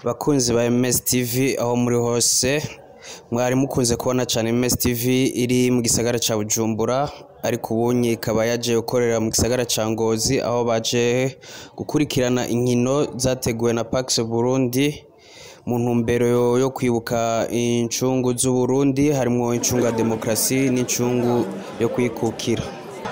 Bakunzi ba MS TV aho muri hose mwari mukunze kubona cane MS TV iri mu gisagara ca Bujumbura ariko ubunye ikaba yaje gukorera mu gisagara ca Ngozi aho baje gukurikirana inkino zateguwe na Pax Burundi mu ntumbero yo kwibuka incungu z'Uburundi harimwo incungu ya demokarasi n'incungu yo kwikukira.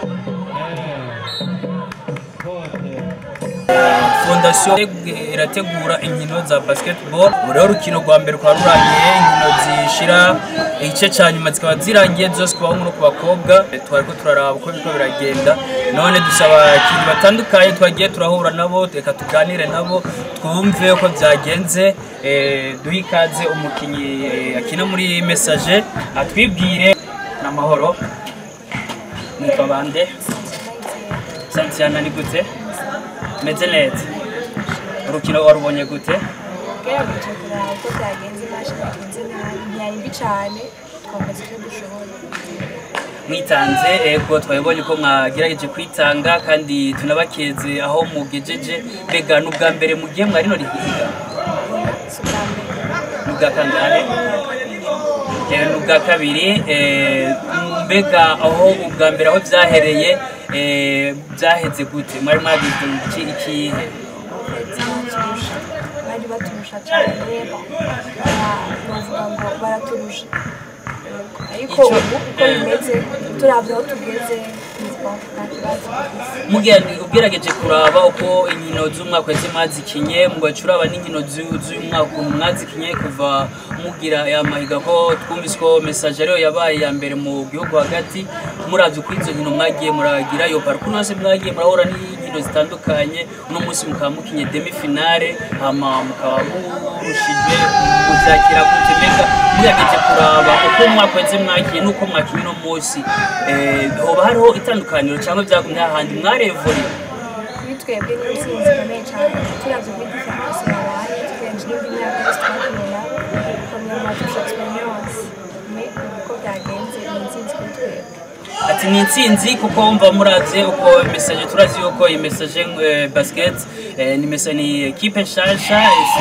fondasiyo irategura inkino za basketball ubu rero urukino rwa mbere rukaba rurangiye inkino zishira igice cya nyuma zikaba zirangiye zose ku bahungu no ku bakobwa twariko turaraba uko biriko biragenda none dusaba abakinnyi batandukanye twagiye turahura nabo reka tuganire nabo twumve uko byagenze eh, duhe ikaze umukinnyi eh, akina muri message atwibwire n'amahoro mwitwa bande santiana ni gute meze neza urukino warubonye gute gerageje kuraba uko byagenze ntacyo bagenze nabi ntiyari mbi cyane twakoze icyo dushoboye mwitanze ego twabibonye ko mwagerageje kwitanga kandi tunabakeze aho mugejeje mbega ni ubwa mbere mugiye mwari no rihiga si ubwa mbere ni ubwa kangahe Eh, ni ubwa kabiri eh, mbega aho ubwa mbere aho byahereye eh, byaheze gute mwari mwagize iki ikihe ndetse baturusha bari baturusha cyane bavuga ngo baraturusha ariko Icyo- ubu uko bimeze turabye aho tugeze ntitwavuga ikibazo Mugira- ugerageje kuraba uko inkino z'umwaka wese mwazikinye mugaca uraba n'inkino z'u- z'uyu mwaka ukuntu mwazikinye kuva mugira aya mahiga ko twumvise ko message ariyo yabaye ya mbere mu gihugu hagati muravye uko izo nkino mwagiye muragira iyo parcours yose mwagiye murahura n'inkino zitandukanye uno munsi mukaba mukinye demi finale hama mukaba murushijwe kuvyakira gute mbega mugerageje kuraba uko umwaka wese mwagiye n'uko mwakinye uno munsi eh, hoba hariho itandukaniro cyangwa byagumye hahandi mwarevuriye kuri twebwe ni intsinzi ikomeye cyane turabye kuri diferanse yabaye tugenje n'indi myaka yose twakinnye nabo tukamenya amatusha experience me uko byagenze ni intsinzi kuri twebwe ati ni intsinzi kuko wumva muravye uko message turazi yuko iyi message eh, basket eh, ni message ni equipe nshasha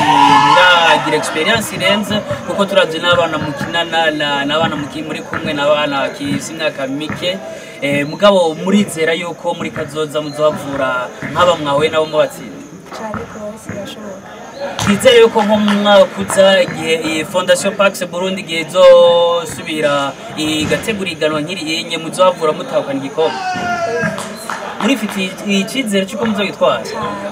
iragira experience irenze kuko turavye n'abana mukinana na- n'abana muki- muri kumwe n'abana bakisi imyaka mike eh, mugabo murizera yuko muri kazoza muzohavura nk'aba mwahuye nabo mubatsinda cyane rwose birashoboka twizere yuko nko mu mwaka uza igihe iyi fondation pax burundi igihe izosubira igategura iganwa nk'iri yenye muzohavura mutahukana igikombe murifitiye icyizere cy'uko muzogitwara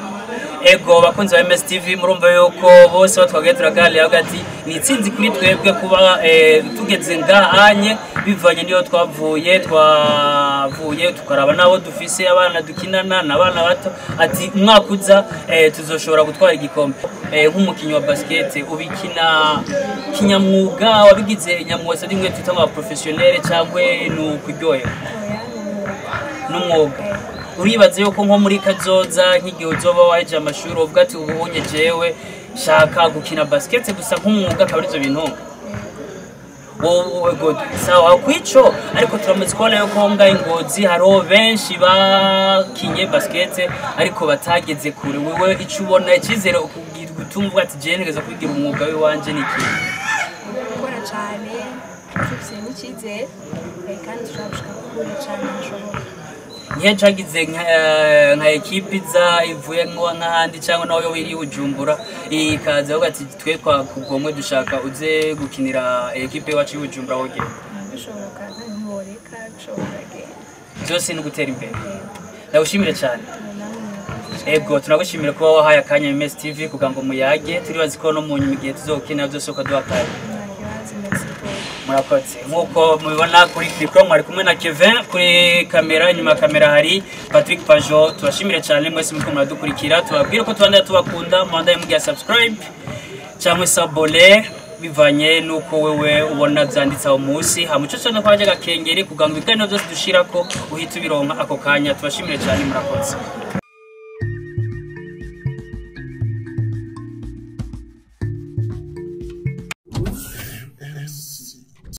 ego bakunzi ba ms tv murumva yuko bose batwagaye turaganira hagati ni itsinzi kuri twebwe kuba eh, tugeze ngahanye bivanye niyo twavuye twavuye tukaraba n'abo dufise abana dukinana n'abana bato ati umwaka uza eh, tuzoshobora gutwara igikombe Eh, nk'umukinnyi wa basket ubikina kinyamwuga wabigize nyamwuga rimwe twita nka professionnel cyangwa ni ukuryohera oya ni umwuga n'umwuga uribaza yuko nko muri kazoza nk'igihe uzoba waje amashuri uvuga ati ubunye jewe shaka gukina basket gusa nk'umwuga akaba arizo bintu wowe god sawa kwico ariko turamaze kubona yuko ngaho ingozi hariho benshi bakinye basket ariko batageze kure wewe icyo ubona icyizere ukubwira gutuma uvuga ati jewe ntegeza kwigira umwuga w'iwanje ni iki gukora cyane tufite n'icyizere eh, kandi turabishaka kure cyane hashoboka niyo cagize nka eh, nka ekipi iza ivuye nko- nk'ahandi cyangwa nawe yo iri bujumbura ikaza avuga ati twe twakugomwe dushaka uze gukinira ekipe iwacu y'ubujumbura woge bishoboka kandi ntiworeka bishoboka agenda byose ni ugutera imbere ndagushimire cyane namwe murakoze ego tunagushimira kuba wahaye akanya ms tv kugira ngo muyage turibazi ko no mu nyuma igihe tuzokenera byose ukaduha akanya nta kibazo merci beaucoup murakoze nk'uko mubibona kuri mikoro mwari kumwe na kevin kuri kamera inyuma ya kamera hari patrick pajo tubashimire cyane mwese muriko muradukurikira tubabwire ko tubandanya tubakunda mubandaye mugiha subscribe cyangwa se abone bivanye n'uko wewe ubona byanditse aho munsi hamuco cyane ko hajya agakengeri kugira ngo ibiganiro byose dushirako uhita ubironka ako kanya tubashimire cyane murakoze